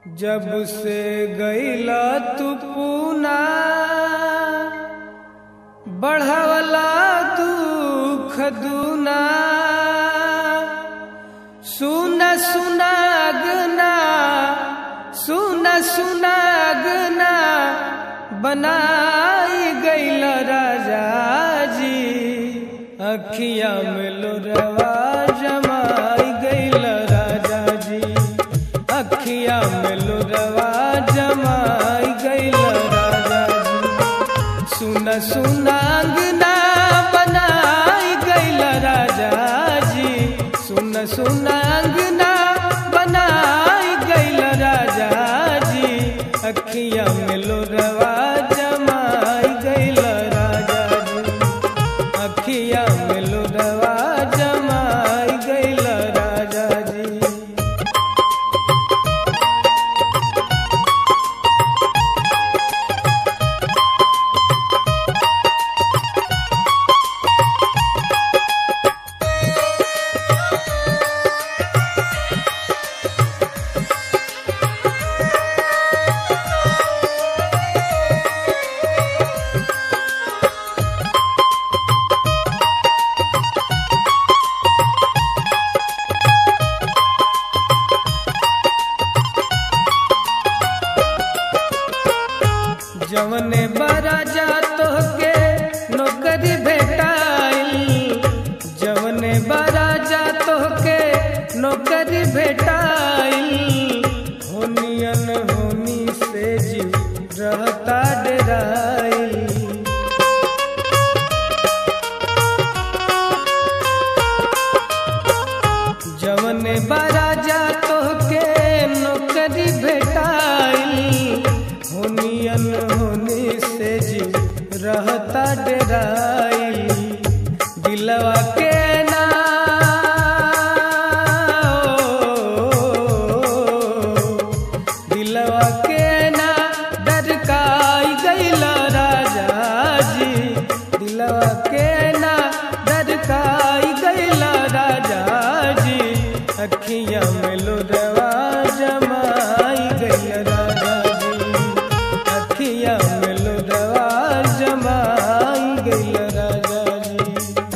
जब से गईला तू पूना बढ़वला दुख दूना सुन सुनागना सुन सुनागना बनाई गईल राजा जी अखिया में लोरवा जमाई गईल राजा जी अखिया में लोरवा जमाई गईल राजा जी सुन सुनागना बनाई गईल राजा जी सुन सुनागना बनाई गईल राजा जी अखिया में लोरवा जमाई गईल राजा जी अखिया में लोरवा जमाई गईल राजा जी जवने बरा जा तोहके नौकरी भेटाइल जवने बरा जा तोहके नौकरी भेटाइल होनियन होनी से जी रहता डराइल जवने बरा जा तोहके नौकरी भेटाइल होनियन होनी से जी रहता डराइल दिलवा के ना दिलवा के ना डरकाई गईल राजा जी दिलवा के ना डरकाई गईल राजा जी अखियां में लोरवा जमाई गईल राजा जी अखियां में लोरवा जमाई गईल राजा जी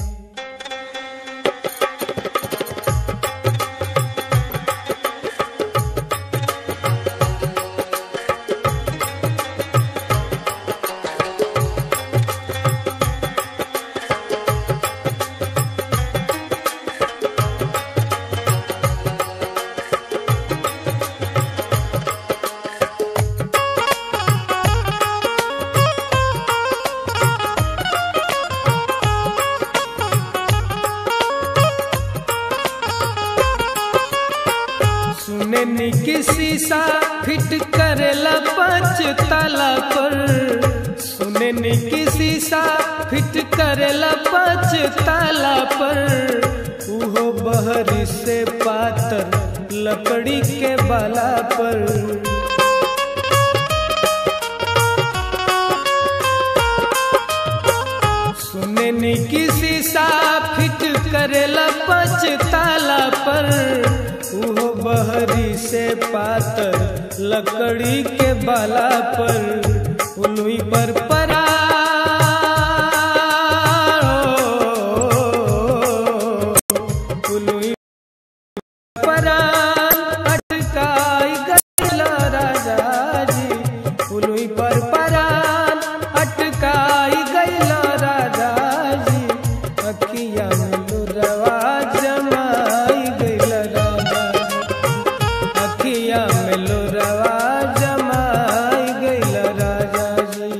सुने नी किसी सा फिट करेला पाँच ताला पर सुने नी किसी सा फिट करेला पाँच ताला पर उहो बहरी से पातर लकड़ी के बाला पर सुने नी किसी सा फिट करेला पाँच ताला पर उहो बहरी से पातर लकड़ी के बाला पर उलुई पर परा उलुई परा अटकाई गईल राजा जी उलुई पर परान अटकाई गईल राजा जी अखिया में लुरवा जमाई गईल राजा जी अखिया में लुरवा जमाई गईल राजा जी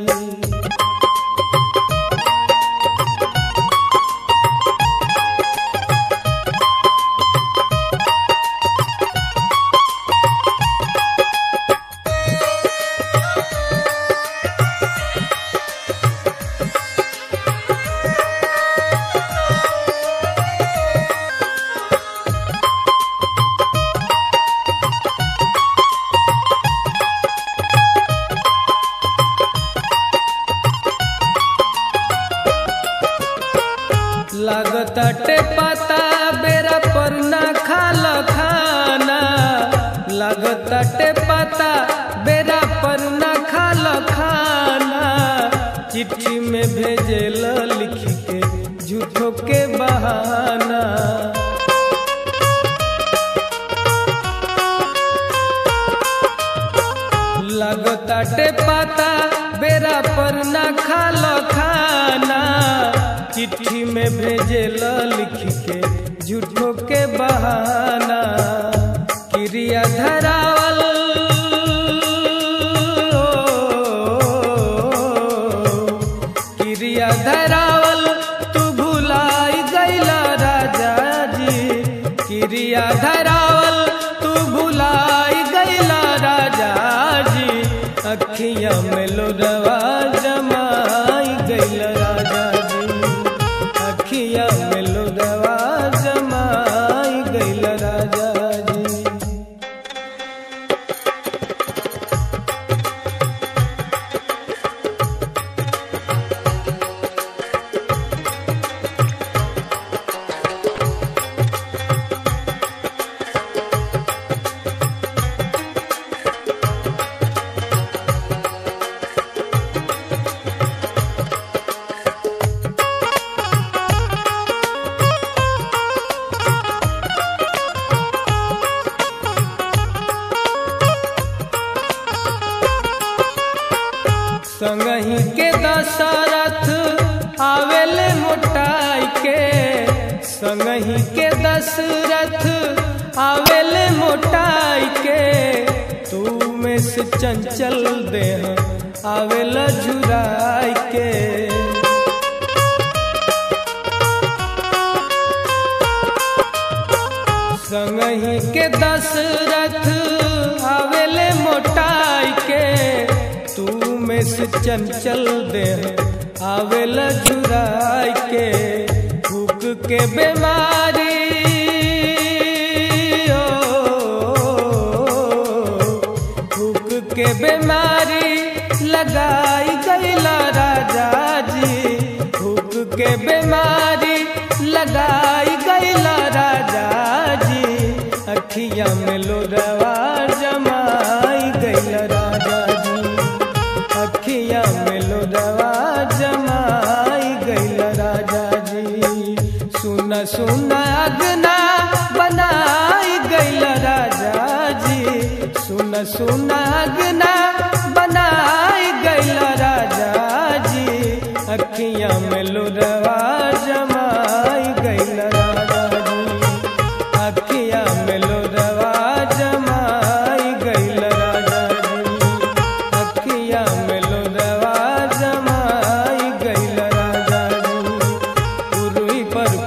लगताटे पता बेरा पर ना खाल खाना चिट्ठी में भेजेल लिख के झूठो के बहाना लगताटे पता बेरा पर ना खाल खाना चिट्ठी में भेजेल लिख के झूठो के बहाना क्रिया धरावल क्रिया धरावल तू भुलाई गैला राजा जी क्रिया धरावल तू भुलाई गैला राजा जी अखियां में लोडवा जमाई गैला राजा जी अखियां में लोडवा जमाई गैला राजा जी संगही के दशरथ आवेले मोटाई के संगही के दशरथ आवेले मोटाई के तू में से चंचल देह आवेला झुराई के संगही के दशरथ आवेले मोटाई के तू में से चंचल देह आवेला झुराई के भूख के बीमारी भूख के बीमारी लगाई गैला राजा जी भूख के बीमारी लगाई गैला राजा जी अखिया में लोडवा जमाई गैला राजा जी अखिया में लोडवा जमाई गैल राजा जी सुन सुन अगना बनाई गैल राजा जी सुन सुन अगना बनाई गैल राजा जी अखिया में लोडवा जमाई गैल राजा जी अखिया में लोडवा जमाई गैल राजा जी अखिया में लोडवा जमाई गैल राजा जी उरुई पर